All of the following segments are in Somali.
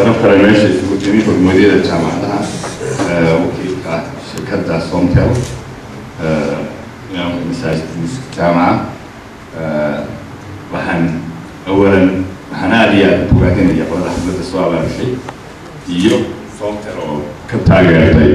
sharaf kale meesha isugu timi hormuudyada jaamacadaha wakiilka shirkadda somtel jaamaca waxaan awalan waxaan aada iyo aada bogaadinaya qolada xafladda soo abaabishay iyo somtel oo ka taageertay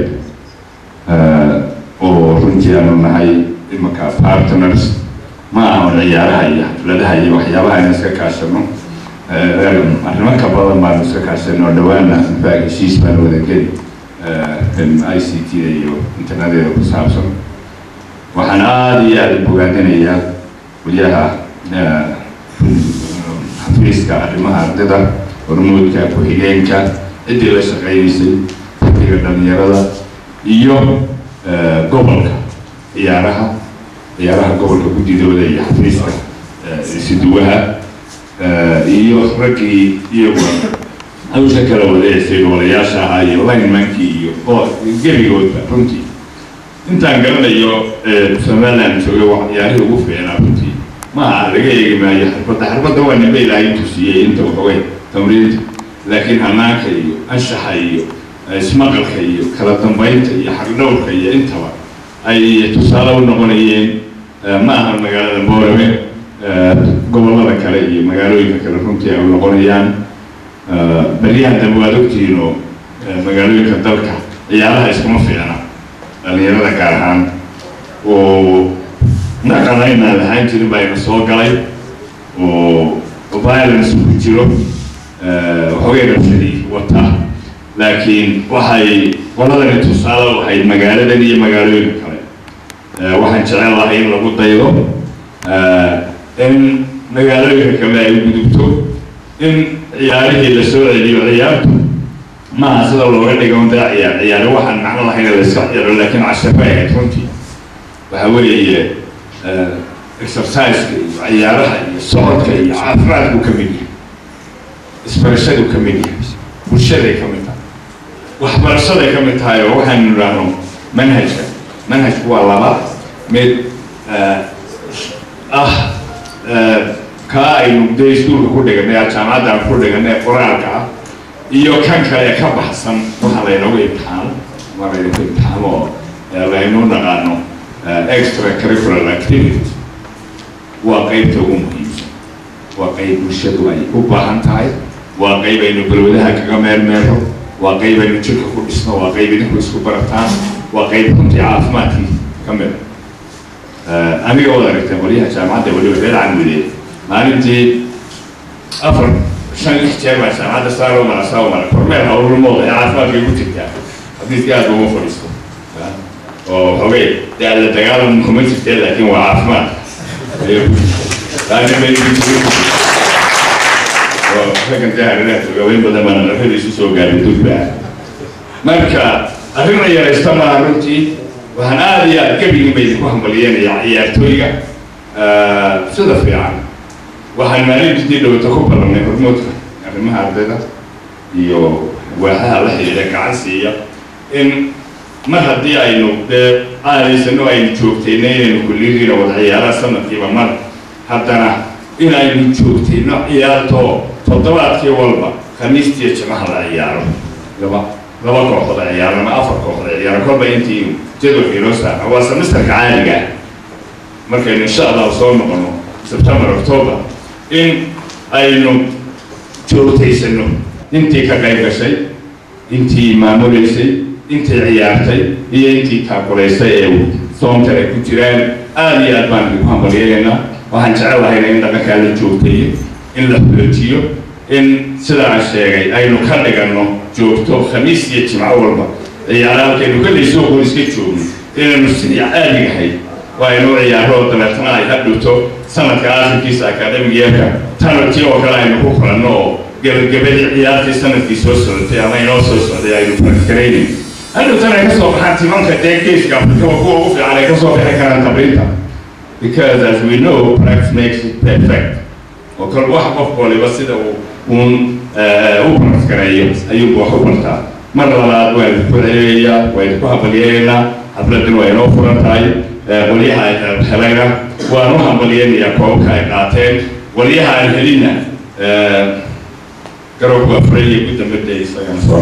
oo runtii aanu nahay imanka partners ma ahan ciyaaraha iyo xafladaha iyo waxyaabaha aynu iska kaashano arrimo ka badan baanu iska kaashano oo dhawaana infact heshiis baanu wada geli i c t iyo interneteeda ku saabsan waxaan aada iyo aada bogaadinayaa waliyaha xafiiska arrimaha ardayda hormuudka ku-xigeenka ciddii la shaqeynaysay xafiga dhalinyarada iyo gobolka ciyaaraha ciyaaraha gobolka guddidooda iyo xafiiska isiduwaha iyo raggii iyaguna hawsha kala wadeecsay gobolayaasha ahaa iyo linemankii iyo gebigoodba runtii intaan garanayo somaliland joogay waa ciyaarihii ugu fiicnaa runtii maaha laga eegi maayo xarbadda xarbadda waa nimba ilaahay tusiyey inta waxawey tamriinta laakiin hanaanka iyo anshaxa iyo ismaqalka iyo kala dambeynta iyo xagdhowrka iyo intaba ay tusaale u noqonayeen ma aha magaalada boorame gobollada kale iyo magaalooyinka kale runtii ay u noqonayaan beryahan dambe waad ogtihiin oo magaalooyinka dalka ciyaaraha iskuma fiicna dhalinyarada gaar ahaan oo naqanaynaa lahaan jirin baa ina soo galay oo violence ku jiro waxoogay rabshadii wataa laakiin waxay qoladani tusaale u ahayd magaaladan iyo magaalooyinka kale waxaan jecel lahay in lagu daydo in magaalooyinka kale ay gudubto in ciyaarihii la soo celiyo ciyaartu maaha sida looga dhigo dee ciyaar ciyaari waxaan macno lahayn la iska ciyaaro laakiin cashafa ahayd runtii waxa weeye exerciseka iyo ciyaaraha iyo socodka iyo caafimaadku ka mid yahay isbarashadu ka mid yahay bulshaday ka mid tahay waxbarashaday ka mid tahay oo waxaynu idhaahno manhajka manhajku waa laba mid ah kaa aynu dee iskuulka ku dhiganay jaamacadda aan ku dhiganay qoraalka ah iyo kan kale ka baxsan waxa laynagu imtixaano ma laynagu imtixaano oo laynu naqaano extra curricular activity waa qeybta ugu muhiimsan waa qeyb bulshadu ay u baahan tahay waa qeyb aynu balwadaha kaga meelmeelo waa qeyb aynu jirka ku dhisno waa qeyb idinku isku barataan waa qeyb runtii caafimaadkii ka mid aniga waad aragteen qolyaha jaamacadda waliba reer cangudeed maalintii afar shan lix jeer baa jaamacadda saaro mara saaro mara kormeel hawlmooda ee caafimaadka igu jirtaa xadiiskii aad uma fadhiisto oo xogay dee alla dagaalan kuma jirtee laakiin waa caafimaad raggan dee hareeraha joogaweyn badan baan naqrada isu soo gaarin durba marka arrin la yaraysta maaha runtii waxaan aada iyo aada gebigin ba idinku hambalyeynaya ciyaartooyga sida fiican waxaan maalintii dhowata ku ballanay hormoodka arrimaha ardayda iyo waaxaha la xidhiidha gacan siiya in mar haddii aynu dee aadaysano aynu joogtayno inaynu kulliyadiina wada ciyaaraan sanadkiiba mar haddana in aynu joogtayno ciyaartoo toddobaadkii walba khamiistiiyo jimaha la ciyaaro laba laba kooxood a ciyaaro ama afar kooxood a ciyaaro kolba intii jadwalka inoo saara waa semesterka caadiga markaynu insha allahu soo noqono september october in aynu joogtaysano intii ka qayb gashay intii maamuleysay intii ciyaartay iyo intii kaakulaysay ee soomta ay ku jiraan aada iyo aad baan idinku hambalyeegaynaa waxaan jecel lahayna in dhaqankaa la joogtayo in la xoojiyo in sida aan sheegay aynu ka dhiganno joogto khamiis iyo jimco walba ciyaara halkaynu ka laysooqoon iska joogno inaynu sidii caadigahay waa inuu ciyaaro oo dabeetana ay hadhowto sanadka aakhirkiisa academic yeerka tanartii oo kale aynu ku kulanno oo gebagabadii ciyaartii sanadkii soo socotay ama inoo soo socday aynu prakkaraynin hadhowtana ay ka soo baxaan timanka dee geeska afrikaba kuwa ugu fiican ay ka soo bixi karaan tabriinta because as we know practice makes it perfect oo kale wax qof waliba sida uu uun u prakkareeyo ayuu wax u bartaa mar labaad waa idinku celinayaa waa idinku hambalyeegaynaa xafladan waa inoo furan tahay qolyaha ay helayna waan u hambalyeynayaa koobabka ay qaateen qolyaha aan helinna garowgu afray iyo gudamada isagana soo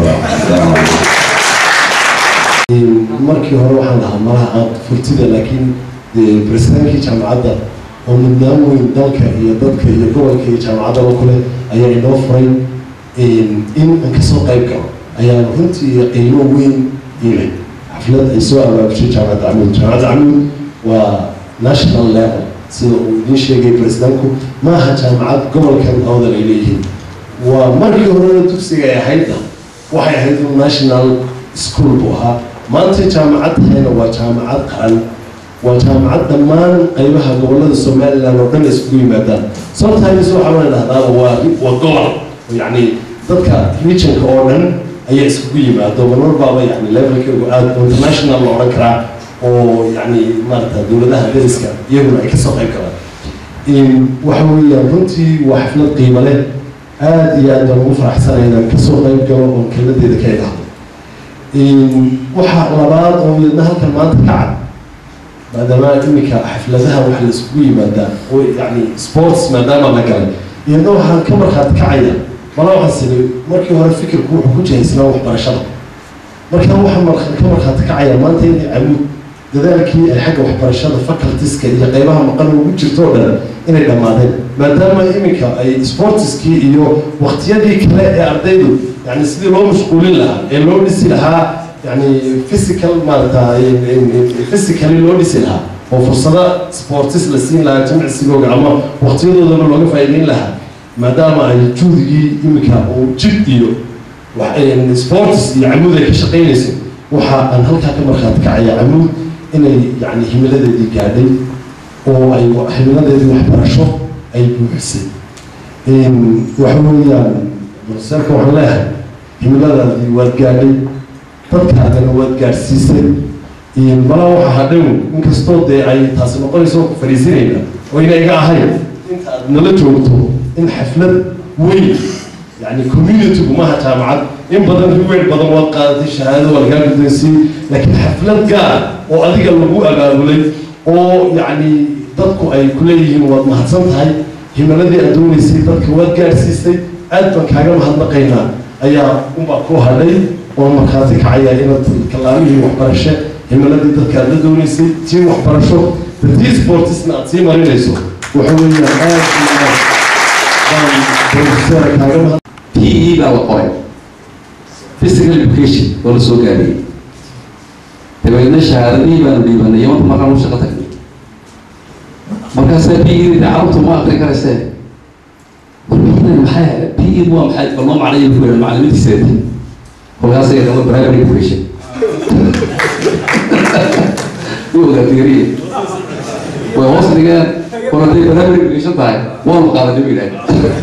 markii hore waxaan dhahaa malaha aan furtida laakiin presidentki jaamacadda oo mudnaan weyn dalka iyo dadka iyo gobolka iyo jaamacaddaba kule ayaa inoo furay in aan kasoo qayb galo ayaa runtii qiimo weyn ilay xaflad ay soo abaabushay jaamacadda camuud jaamacadda camuud waa national level sida uu idiin sheegay presidentku maaha jaamacad gobolkan awdal ay leeyihiin waa markii horena dugsiga ay ahaydna waxay ahayd national school buu ahaa maanta jaamacad tahayna waa jaamacad qaran waa jaamacad dhammaan qaybaha gobolada somaliland oo dhan isugu yimaadaan sometimes waxaa la dhahdaa waa waa gobol yacni dadka regionka oo dhan ayaa isugu yimaado marmar baaba yani levelkeegu aada international la odhan karaa oo yani maarata dowladaha dariska iyaguna ay kasoo qayb galaan waxa weeyaan runtii waa xaflad qiimo leh aada iyo aad baan ugu faraxsanay inaan kasoo qayb galo oon kelmadeeda ka idhaahdo waxaa labaad oo iyadna halkan maanta ka cad maadaama iminka xafladaha waxa la isugu yimaadaa oo yani sports maadaama la galay iyadna waxaan ka markhaati kacaya mala waxaan siri markii hore fikirku wuxuu ku jihaysnaa waxbarashada marka waxaan ka markhaati kacaya maanta inay camuud dadaalkii ay xagga waxbarashada facultiska iyo qeybaha maqan ugu jirto o dhan inay dhammaadeen maadaama iminka ay sportiskii iyo waktiyadii kale ee ardaydu yani sidii loo mashquulin lahaa ee loo dhisi lahaa yani physical maarata physically loo dhisi lahaa oo fursada sportis la siin lahaa jimicsigooga ama waktiyadoodana looga faa'iideyn lahaa maadaama ay juudigii iminka uu jid iyo sportis iyo camuud ay ka shaqaynayso waxa aan halkaa ka markhaati kacaya camuud inay yani himiladeedii gaadhay oo ay himiladeedii waxbarasho ay buuxisay waxa weeyaan marseerka waxaan leeyahay himiladaadii waad gaadhay dadkaadana waad gaadhsiisay mala waxa hadhow inkastoo dee ay taasi noqonayso ku fariisinayna oo ina iga ahayn inta aad nala joogto in xaflad weyn yani communitygu maaha jaamacad in badan riweer badan waad qaadatay shahaado waa lagaa guddoonsiiyey laakiin xaflad gaar oo adiga lagu abaabulay oo yacni dadku ay ku leeyihiin waad mahadsan tahay himiladii aad doonaysay dadka waad gaadhsiisay aad baan kaaga mahadnaqaynaa ayaa unbaa ku hadhay oo markhaati kacaya inaad kalaamihii waxbarashe himiladii dadka aad la doonaysay tii waxbarasho dadii sportisna aad sii marinayso waxa weeyaan aad iyo aad baan professora kaaga mahad p e baa la qoray physical education oo la soo gaariyey dabeedna shahaadadihii baanu dhiibanay iyo marka markaan u shaqo tagnay markaasaa p e da carabtu ma aqrin karaysee warbixinan maxaa p e waa maxay bal noo macnayo ku yidhan macalimiintiiseeda kolkaasay dhama primary education u ogaatiyariye way hoos dhigeen war hadday primary education tahay waanu qaadanay bu yidhaah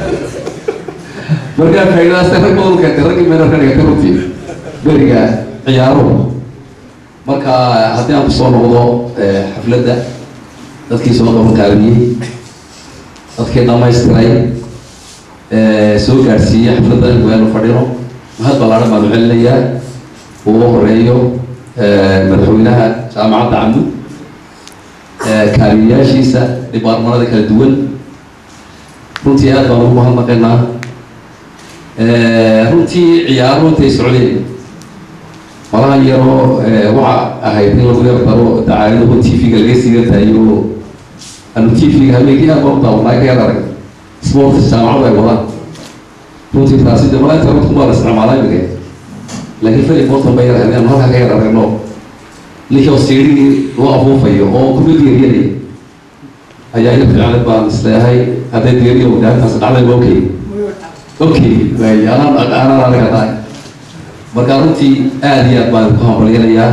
markaa faa'iidadaas rag badan keentay raggii meel ka dhigatay runtii beriga ciyaaruhu marka haddii aan kusoo noqdo xafladda dadkii soo qabanqaabiyey dadkii dhamaystiray soo gaadhsiiyey xafladda weenu fadhino mahad ballaaran baanu celinayaa ugu horeeyo madaxweynaha jaamacadda camud kaaliyayaashiisa dhibaarmanada kala duwan runtii aad baan ugu mahadnaqaynaa runtii ciyaaruhu intay socdeen malaha yaroo waxa ahayd in lagu yar daro dacaayadahu t v-ga laga siiga daayo anu t v-ga habeenkii aad baan u daawanaa ka yar arag sports jaamacadu ay wadaan runtii taasi de malaa internet baa la isticmaalaa imika laakiin feli morton bay yar ahayd anu halkaa ka yar aragno ninkii oo siirigii loo afuufayo oo kuma geeriyanaya ayaa ina fiicnad baan isleeyahay hadday geeriyo daantaas dhacday ba okay okay waay anaan anaan anaga tahay marka runtii aada iyo aad baan ku hambalyanayaa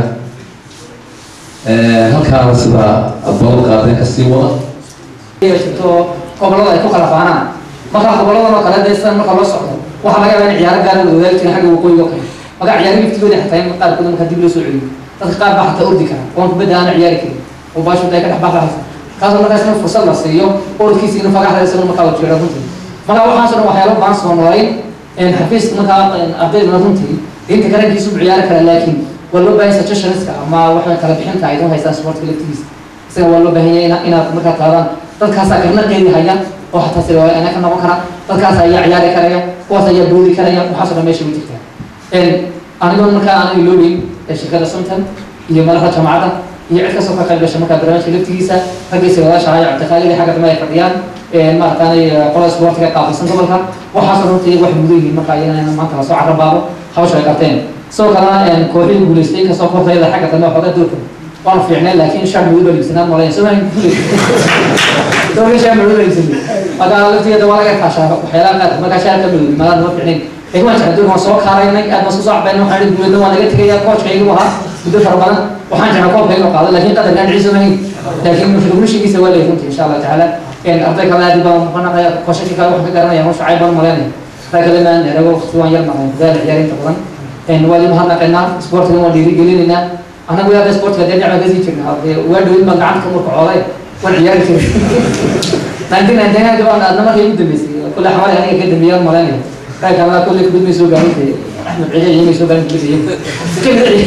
halkaana sida balan qaadeen kasii wada jirto gobolada ay ku kala faanaan marka goboladan oo kale dee sidan marka loo socdo waxaa laga yaabaa in ciyaaro gaara la wadaagi jirin xagga waqooyiga oo kale marka ciyaaro liftigooda xataa in qaarkood marka dib loo soo celiyo dadka qaar baa xataa ordi kara oon kubadda aana ciyaari karin oo baashood ay ka dhex baxaysa kaasoo markaas in fursad la siiyo orodkiisa in fagaxda isagoo markaa la jeero runtii marka waxaasoo dhan waxyaalo baan soo noolayn xafiiska markaa ardayduna runtii diinta karankiisu u ciyaari kara laakiin waa loo baahan suggestionska ama waxa kala bixinta ay idin haystaan sportka laftigiisa isaga waa loo baahan yahay inaad markaa qaadaan dadkaasaa karna qeydi haya oo xataa sida ana ka noqon kara dadkaas ayaa ciyaari karaya kuwaas ayaa boodi karaya waxaasoo dhan meesha way jirtaa anigoo markaa aan iloobeyn shirkada suntan iyo madaxda jaamacadda iyo cid kastoo ka qayb gasha markaa barnaamijka laftigiisa raggiisa wadaasha haya cabdiqaalili xagga dambe ay fadhiyaan maarataanay qolada sportiga qaabilsan gobolka waxaasoo runta iyagu waxay mudan yihiin marka iyagana maanta lasoo carrabaabo hawsha ay qabteen sidoo kalena kooxihii guulaystay inkastoo kooxdayada xagga dambe waxooga doorka waanu fiicnay laakiin shaar madow baa iibsanaan malayn soo mahin doorka shaar madow baa iibsanay marka laftigeeda waa laga kaashaa waxyaalaha qaar markaa shaarka madow maadaan ma fiicnayn laakiin waan jeclay doorka waan soo kaaraynay aad baan isku soo cabaynay waxaan idhi guuleedna waa naga tegaya koojka igu ahaa muddo fara badan waxaan jeclaa koobka inuu qaado laakiin qadarkaan ciise mahin laakiin mushrigishigiisa waa lay runtii insha allah tacaala arday kale aad baan muqanaqaya koshashii kale waxaan ka garanaya hawsha cayb baan malaynaya rag kale maan erago waqti waan yar maqan dadaal ciyaarinta badan waa idin mahadnaqaynaa sportiga waan dhiirigelinaynaa anagu yaada sportiga dee dhinaca kasii jirna waa dhawin baan gacanta ka murka cooday waan ciyaari jiray nineteen ninety nine gabaan aadna markay ugu dambeysay kulle xamari aniga ka dambeeyaan malaynaya rag kalena kulle kubad may soo gaarin tahay axmed ciye iyo may soo gaarin kubad iyo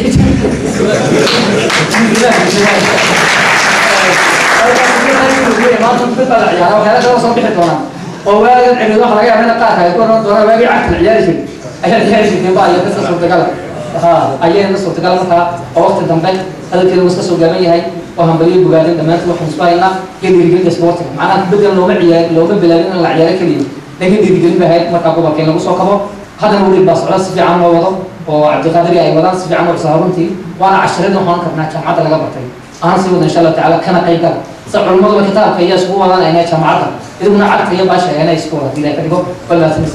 oo waagan ciriid waxa laga yaabaa in qaarka ay ku oran doonaan waagii cagta ciyaari jiray ayaa ciyaari jirteen ba iyo kasta suurtagala ha ayayna suurtagal markaa oo waqti dambe hadalkeeda wuu iska soo gaaban yahay oo hambaliyo bogaadin dhammaantood waxaan isku haynaa iyo dhiirigelinta sportiga macnaha kubaddan looma ciyaar looma bilaabin in la ciyaaro keliya laakiin dhiirigelin bay ahayd markaa gobolka in lagu soo kabo haddana weli baa socda si fiican loo wado oo cabdiqaadiri ay wadaan si fiican oo cusub runtii waana casharada waxaan karnaa jaamacadda laga bartay aan sii wada insha allah tacaala kana qayb gala sida culimaduba kitaabka iyo iskugu wadaan aynay jaamacadda iduguna cagta iyo baasha aynay isku wada diiday ka dhigo walaasin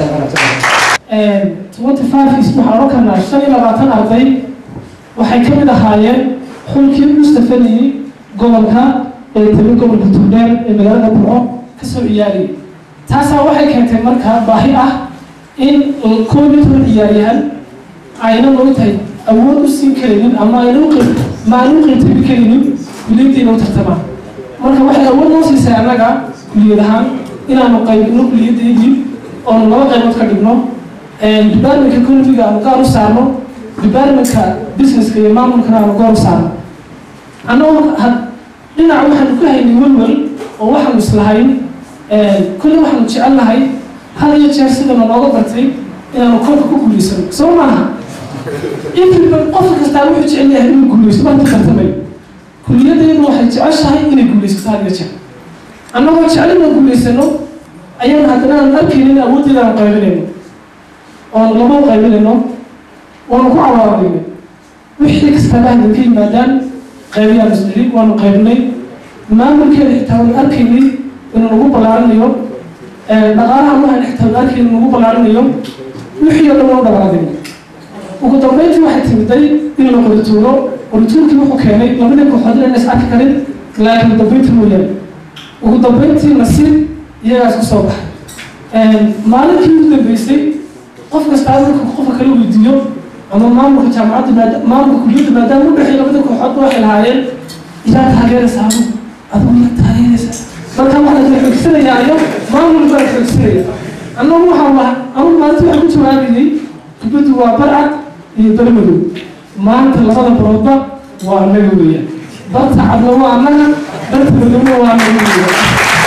twenty five is waxaan oran karnaa shan iyo labaatan arday waxay ka mid ahaayeen xulkii mustafaniyey gobolka ee tali gobolka tugdheer ee magaalada burco kasoo ciyaariyay taasaa waxay keentay markaa baahi ah in koob iyo toban ciyaaryahan ayna loo tahay awood u siin karaynin ama ayna uqi ma ayna u qiimtami karaynin kuliyaddiina u tartamaan marka waxay awood noo siisay annaga kuliyad ahaan inaanu qaybino kuliyaddeedii oonu laba qaybood ka dhigno departmentka economiga aanu gaar u saarno departmentka businesska iyo maamulkana aanu gaar u saarno annagoo dhinac waxaanu ka haynay welwel oo waxaanu islahayn kulli waxaanu jecel nahay had iyo jeer sidana looga bartay inaanu kolka ku guulaysano soo maaha intiba qof kastaa wuxuu jecel yahay inuu guulaysto baan ku tartamay kuliyaddeedu waxay jeceshahay inay guulaysato had iyo jeer annagoo jecel inaan guulaysano ayaan haddana aan arkaynin awooddeeda aan qaybinayno oon lama qaybinayno waanu ku cawaaraynay wixii kastaba hadda ka yimaadaan qaybiyaan isdhili waanu qaybinay maamulkeeda xitaa waanu arkaynay inuu nagu ballaarinayo dhaqaalaha waxaan xitaa waanu arkaynay inuu nagu ballaarinayo wixii oo dhan waanu dhabaadinay ugu dambeyntii waxay timiday in la qorituuro qorituurkii wuxuu keenay labadii kooxood inaan is arki karin laakiin dambeyntii mooyaane ugu dambeyntii nasiib iyagaas ku soo baxay maalinkii ugu dambeysay qof kastaa marka qofka kala weydiiyo ama maamulka jaamacadda maada maamulka kuliyadda maadaama u dhexeey labada kooxoodba waxay lahaayeen ilaa taageeraysa adigu adigu ila taageeraysa marka waxaa la xoogsanayaa iyo maamul baa xoogsanaya annagu waxaa waa anugu maalinta waxaan ku jawaabayay kubaddu waa barcad iyo barmadow maanta labada baroodba waa annaga weeyaan barta cadna waa annaga barta madowna waa annaga weeyaan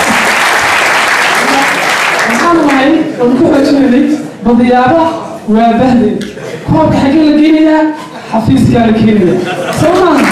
waxaan lahay oon ku xoojinaynay badiyaaba waa bahde koobka xaggee la geenayaa xafiiskaa la keenaya soo maaha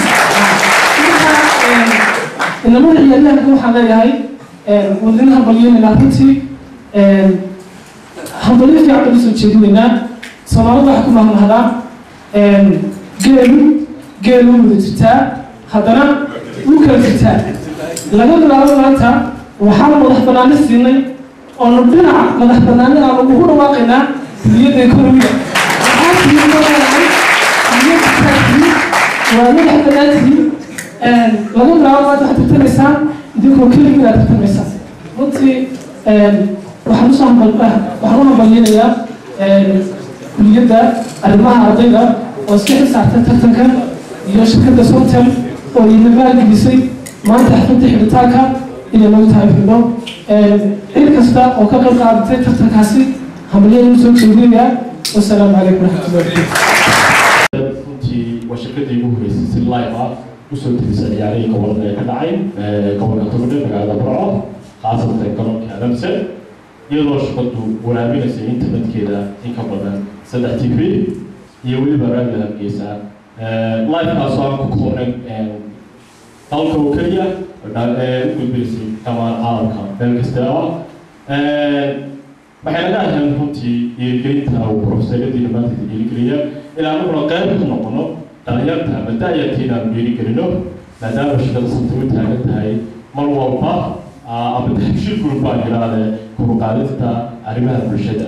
inamada ciyaaryahanka waxaan leeyahay wadina hambalyeynayna runtii hambalyo fiican baan usoo jeedinaynaa soomaalida waxaa ku mahmahdaa geelu geelu wada jirtaa haddana wuu kala jirtaa laga bilaabo maanta waxaan madax banaani siinay oonu dhinaca madax banaani aanu ugu dhawaaqaynaa kuliyadda economiga waxaa tihiin leedahay kuliyadda taagtihiin waa madax banaantihiin laga bilaabo maanta waxaad tartamaysaan idinkoo keligii aad tartamaysaan runtii waxaan usoo hambal waxaan u hambalyinayaa kuliyadda arrimaha ardayda oo iska xisaabtay tartanka iyo shirkadda sontel oo ina maalgelisay maanta xafladda xidhitaanka inay nagu tahay xidho cid kasta oo ka qayb qaadatay tartankaasi hambalyada usoo jeedinayaa wasalaamu calaykum waraxmatullahi wabarakatu runtii waa shirkadii ugu horeysay si live ah usoo tirisa ciyaarihii gobolada ee ka dhacay gobolka togdhe magaalada burco khaasatan garoonka adamse iyadoo shaqadu waraabinaysa internetkeeda in ka badan saddex t v iyo weliba raadiyo hargeysa livekaasoo aan ku koobnayn dalka oo keliya u gudbinaysay dhamaan caalamka meel kasta ah waxay naga ahayn runtii dhiirigelinta uu profesaradii dhammaanteed dhiirigeliya ilaa anaguna qayb ka noqono dhalinyarta ama da-yarta inaanu dhiirigelino maadaama shaqada sabta u taagan tahay mar walba ama tahbshir group baan yidhaahde koruqaadista arrimaha bulshada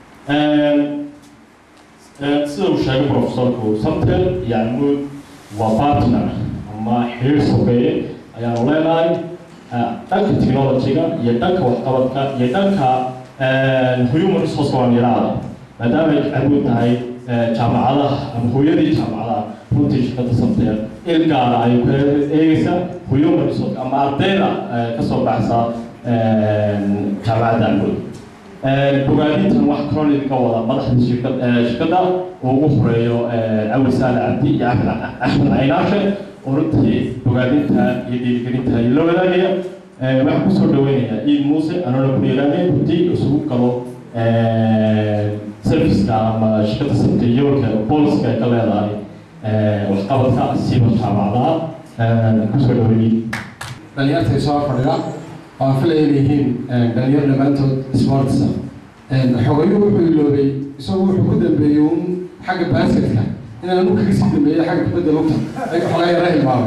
sida uu sheegay profesorku samtel yacni waa partner ama xiriir sokeeye ayaanu leenahay dhanka technology-ga iyo dhanka waxqabadka iyo dhanka human resource waan yidhaahda maadaama ay awood tahay jaamacadaha ama hooyadii jaamacadaha runtii shaqada samtel il gaara ay ku eegeysa human resource ama ardayda kasoo baxsa jaamacadda awood bogaadintan wax kaloo idinka wada madaxda shirkad shirkadda uu ugu horeeyo cawil saale cabdi iyo axmed axmed caynaashe oo runtii bogaadinta iyo dhiirigelinta iyo la wadaagaya waxaan kusoo dhaweynayaa iid muuse anoona ku yeelaanay runtii isugu galo serviceka ama shirkadda sabta yoolka booliska ay ka leedahay waxqabadka siiba jaamacadaha kusoo dhaweeyey dhalinyartay soo fadhida oo aan filaya inay yihiin dhalinyaro dhammaantood sportsa xogayu wuxuu iloobay isagu wuxuu ku dambeeyey un xagga basketka inaan anu kaga sii dambeeyey xagga kubadda lugta ayaga xogaa yara hilmaamay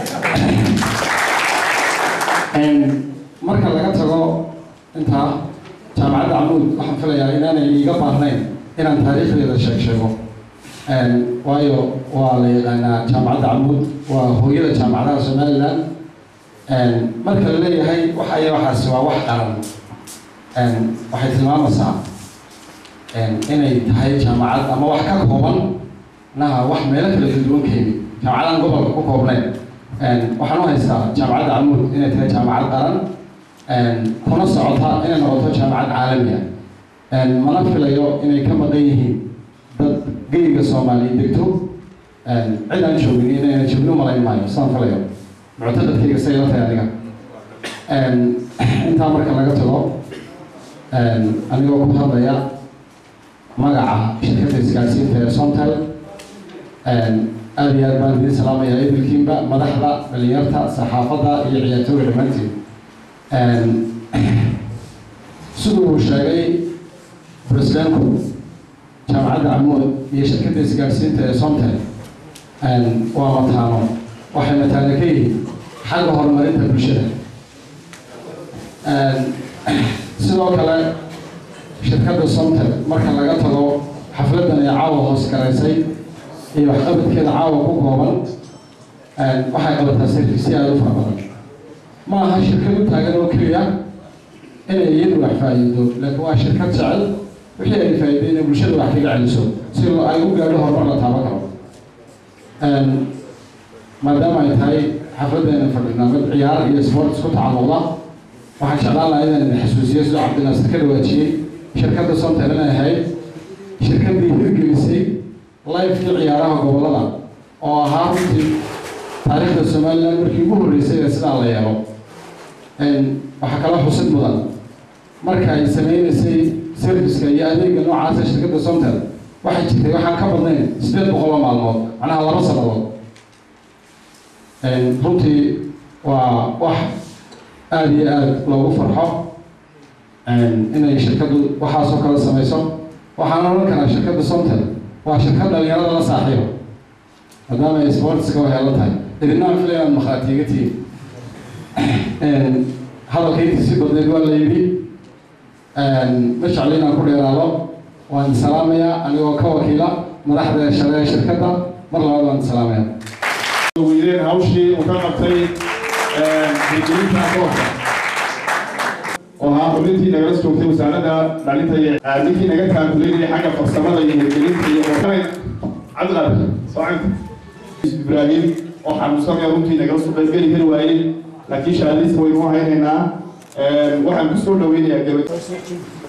marka laga tago intaa jaamacadda camuud waxaan filayaa inaanay iiga baahnayn inaan taariikhdeeda sheeg sheego waayo waa la yaqaanaa jaamacadda camuud waa hooyada jaamacadaha somaliland marka la leeyahay waxay waxaasi waa wax qaran waxay tilmaamaysaa inay tahay jaamacad ama wax ka kooban naha wax meelo kala duwan ka yimid jaamacadaan gobolka ku koobnayn waxaan u haystaa jaamacadda camuud inay tahay jaamacad qaran kuna socota inay noqoto jaamacad caalamiya mana filayo inay ka maqan yihiin dad geyga soomaaliya degto cid aan joogin inayna joogin umalayn maayo sidaan filayo muctaqadkayga say la tahay aniga intaa marka laga tago anigoo ku hadlaya magaca shirkadda isgaarsiinta ee somtel aada iyo aad baan idiin salaamayaa idilkiinba madaxda dhalinyarta saxaafadda iyo ciyaartooga dhammaantiin siduu uu sheegay presidentku jaamacadda camuud iyo shirkadda isgaarsiinta ee somtel waa mataano waxay mataano ka yihiin xagga horumarinta bulshada sidoo kale shirkadda somtel marka laga tago xafladdan ee caawa hoos garaysay iyo waxqabadkeeda caawa ku kooban waxay qabataa servicyo aada u fara badan ma aha shirkad u taagan oo keliya inay iyadu wax faa'iido laakiin waa shirkad jecel wixii ay faa'iiday inay bulshada wax kaga celiso si ay u gaadho horumar la taaban karo maadaama ay tahay xafladdeena fadhinaa mid ciyaar iyo sport isku tacalluqda waxaan jeclaan lahaa inaan idin xasuusiyo sidoo cabdinaasir ka dhawaajiyey shirkadda somtel inay ahayd shirkaddii hirgelisay lifekii ciyaaraha gobollada oo ahaa runtii taariikhda somaliland markii ugu horreysay ee sidaa la yeelo waxaa kala xusid mudan marka ay sameynaysay serviceka iyo adeega noocaasa shirkadda somtel waxay jirtay waxaan ka badnayn sideed boqol oo maalmood macnaha laba sannadood runtii waa wax aada iyo aada loogu farxo inay shirkaddu waxaasoo kale samayso waxaan odhan karaa shirkadda somtel waa shirkad dhalinyarada la saaxiibo maadaama ay sportska waxeelo tahay idinaan filay aan makhaatiiga tihiin hadalka intiisi badneed waa la yidhi ma jecli inaan ku dheeraado waan salaamayaa anigoo ka wakiila madaxda shale ee shirkadda mar labaad waan salaamaya weydeen hawshii uu ka qabtay hirgelinta akoonka oo ahaa xubintii nagala joogtay wasaaradda dhalinta iyo ninkii naga kaalkuleynaya xagga farsamada iyo hirgelinta iyo cabdiqaadir soocanta ibraahim oo xanuunsanaya runtii nagala soo qaybgeli kari waayey laakiin shahaadiiska waynu haynaynaa waxaan kusoo dhaweynayaa gabadh